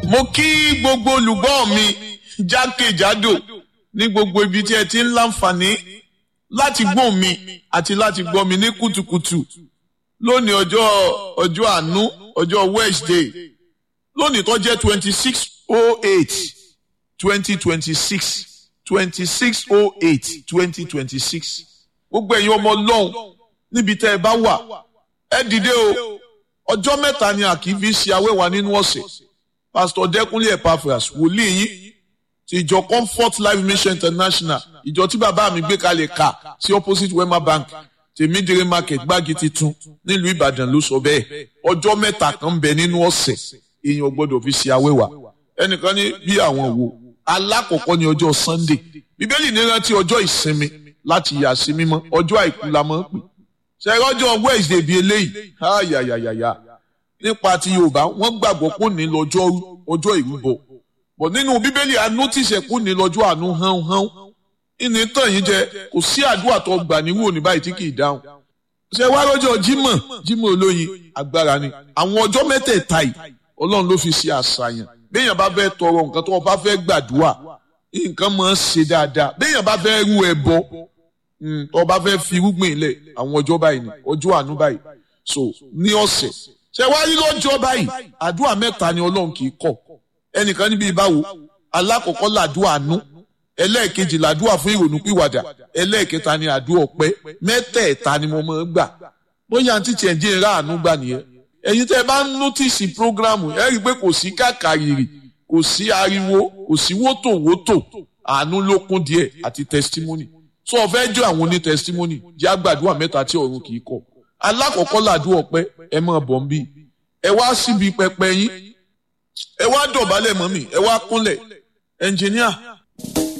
mo kí gbogbo olùgbọ́ mi jákèjádò ní gbogbo ibi tí ẹ ti ń láǹfààní láti gbọ́ mi àti láti gbọ́ mi ní kùtùkùtù lónìí ọjọ́ ọjọ́ àánú ọjọ́ Wednesday lónìí tó jẹ́ twenty six oh eight twenty twenty six twenty six oh eight twenty twenty six gbogbo ẹ̀yin ọmọ ọlọ́run níbi tẹ́ ẹ bá wà ẹ dìde o ọjọ́ mẹ́ta ni a kì í fi ṣe awẹ́wà nínú ọ̀sẹ̀ pastor Dẹ́kunlé Epaphras wòlíì yín ti ìjọ Comfort Life Mission International ìjọ tí bàbá mi gbé kalẹ̀ ká sí opposite Wema Bank tèmídìrí market gbági titun nílùú Ìbàdàn ló sọ bẹ́ẹ̀ ọjọ́ mẹ́ta kan ń bẹ nínú ọ̀sẹ̀ èèyàn gbọ́dọ̀ fi ṣe awẹ́wà ẹnìkan ní bí àwọn wo alákọ̀ọ́kọ́ ní ọjọ́ Sunday bíbélì ní rántí ọjọ́ ìsinmi láti yà sí mímọ́ ọjọ́ àìkú la máa ń pè ṣe ọjọ́ Wednesday bíi eléyìí ayayayaya nípa ti Yorùbá wọ́n gbàgbọ́ pé ní lọ́jọ́ ọjọ́ ìrúbọ bọ̀ nínú bíbélì anútìṣẹ́ kú ní lọ́jọ́ àánú hán hán ìní tàn yín jẹ kò sí àdúrà tó gbà níwò ní báyìí tí kì í dáhùn ṣe wá lọ́jọ́ Jímọ̀ Jímọ̀ olóyin agbára ni àwọn ọjọ́ mẹ́tẹ̀ẹ̀ta yìí Ọlọ́run ló fi ṣe àṣàyàn béèyàn bá fẹ́ tọrọ nǹkan tó bá fẹ́ gbàdúrà nǹkan máa ń ṣe dáadáa béèyàn bá fẹ́ rú ẹbọ tó bá fẹ́ fi irúgbìn ilẹ̀ àwọn ọjọ́ báyìí ni ọjọ́ àánú báyìí so ní ọ̀sẹ̀ ṣe wá rí lọ́jọ́ báyìí àdúrà mẹ́ta ni Ọlọ́run kì í kọ̀ ẹnìkan níbi ìbáwo alákọ̀ọ́kọ́ làdúrà àánú ẹlẹ́ẹ̀kejì làdúrà fún ìrònú pìwàdà ẹlẹ́ẹ̀kẹta ni àdúrà ọpẹ́ mẹ́tẹ̀ẹ̀ta ni mo máa ń gbà bóyá àǹtí tiẹ̀ ń jẹ́ ìrá àánú gbà nìyẹn ẹ̀yin tẹ́ ẹ bá ń nọ́tìsì prógrámù ẹ rí i pé kò sí kàkàrìrì kò sí ariwo kò sí wótòwótò àánú ló kún díẹ̀ àti testimony so ọ̀fẹ́ jọ àwọn oní testimony jẹ́ àgbàdúrà mẹ́ta tí ọ̀run kì í kọ̀ alákọ̀ọ́kọ́ làdúrà ọpẹ́ ẹ máa bọ̀ ń bí ẹ wá síbi pẹpẹ yín ẹ wá dọ̀bálẹ̀ mọ́ mi ẹ wá kúnlẹ̀ ẹnjìníà